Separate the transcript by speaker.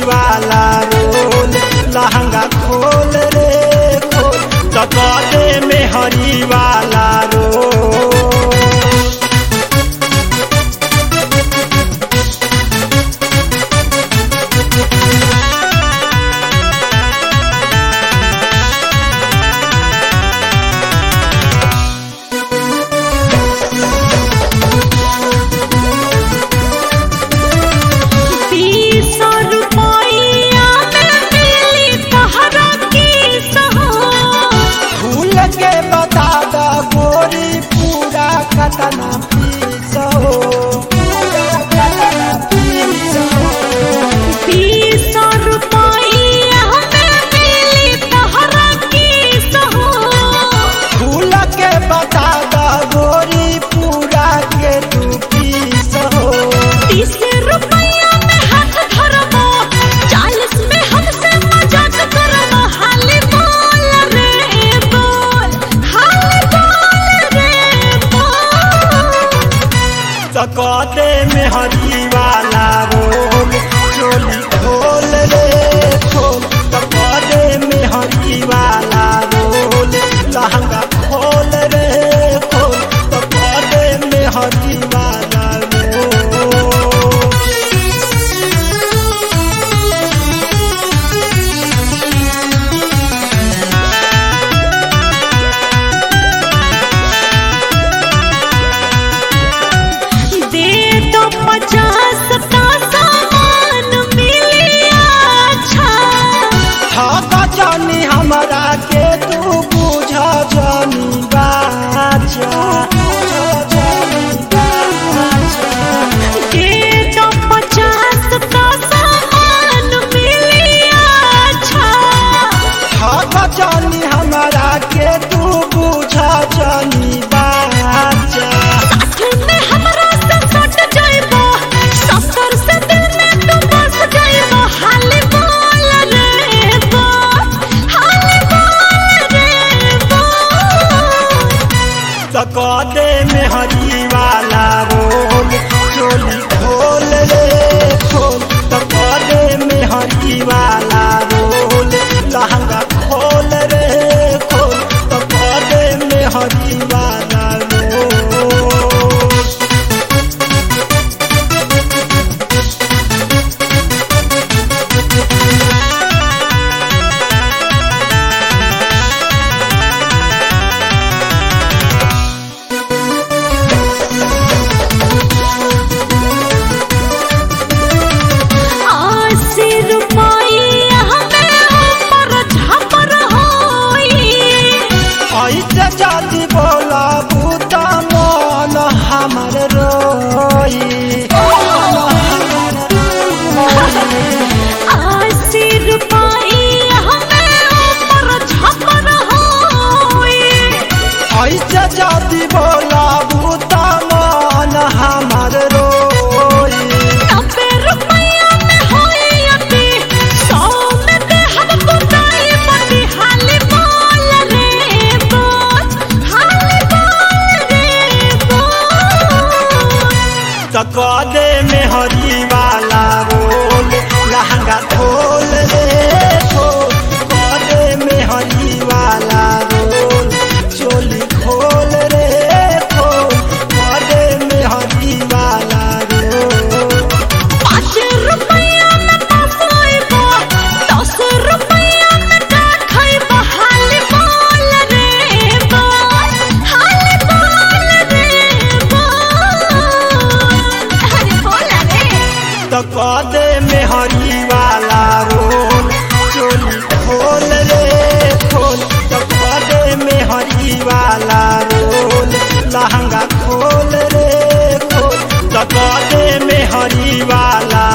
Speaker 1: वाला रोल लहंगा खोल रे खोल तकदे में हरी वाला रोल
Speaker 2: बीस रुपया में मिली तहरा की सहो
Speaker 1: भूल के बता द गोरी पूरा कतना पीस हो पूरा कतना पीस हो
Speaker 2: बीस रुपया में मिली तहरा की सहो
Speaker 1: भूल के बता द गोरी पूरा के तू पीस हो
Speaker 2: तीस रुपया में हाथ धरबो चालीस में हमसे मजाक करबो हाली बोल रे बोल हाली बोल रे बोल
Speaker 1: तकदे में हरी वाला रोल चोली खोल रे खोल तकदे में हरी वाला रोल लहंगा खोल रे खोल तकदे में हरी वाला रोल
Speaker 2: दे दो पचास का सामान मिली अच्छा
Speaker 1: थाका जानी हमरा के तू बुझा जानी बाचा बुझा जानी बाचा
Speaker 2: दे दो पचास का सामान मिली अच्छा
Speaker 1: थाका जानी हमरा के तू बुझा जानी बाचा
Speaker 2: साथ में हमरा से सट जाइबो सफर से दिल में तू बस जाइबो हाली बोल रे बोल हाली बोल रे बोल
Speaker 1: तकदे में हरी वाला रोल चोली खोल रे खोल तकदे में हरी वाला रोल लहंगा खोल रे खोल तकदे में हरी वाला रोल
Speaker 2: अस्सी रुपया में ऊपर झापर होई
Speaker 1: ऐसे जाति बोला बूता मन हमर रोई
Speaker 2: अस्सी रुपया में ऊपर झापर होई
Speaker 1: ऐसे जाति बोला बूता मन हमर रोई
Speaker 2: नब्बे रुपया में होई अति सौ में दे हम बुताई बती हाली बोल रे बोल हाली बोल रे बोल
Speaker 1: तकदे में हरी वाला रोल लहंगा खोल रे खोल कदे में हरी वाला रोल चोली खोल रे खोल कदे में हरी वाला रोल
Speaker 2: पाँच रुपया में पसाइबो दस रुपया में का खइबो हाली बोल रे बोल हाली बोल रे बोल अरे बोल रे
Speaker 1: तकदे में हरी वाला रोल चोली खोल रे खोल तकदे में हरी वाला रोल लहंगा खोल रे खोल तकदे में हरी वाला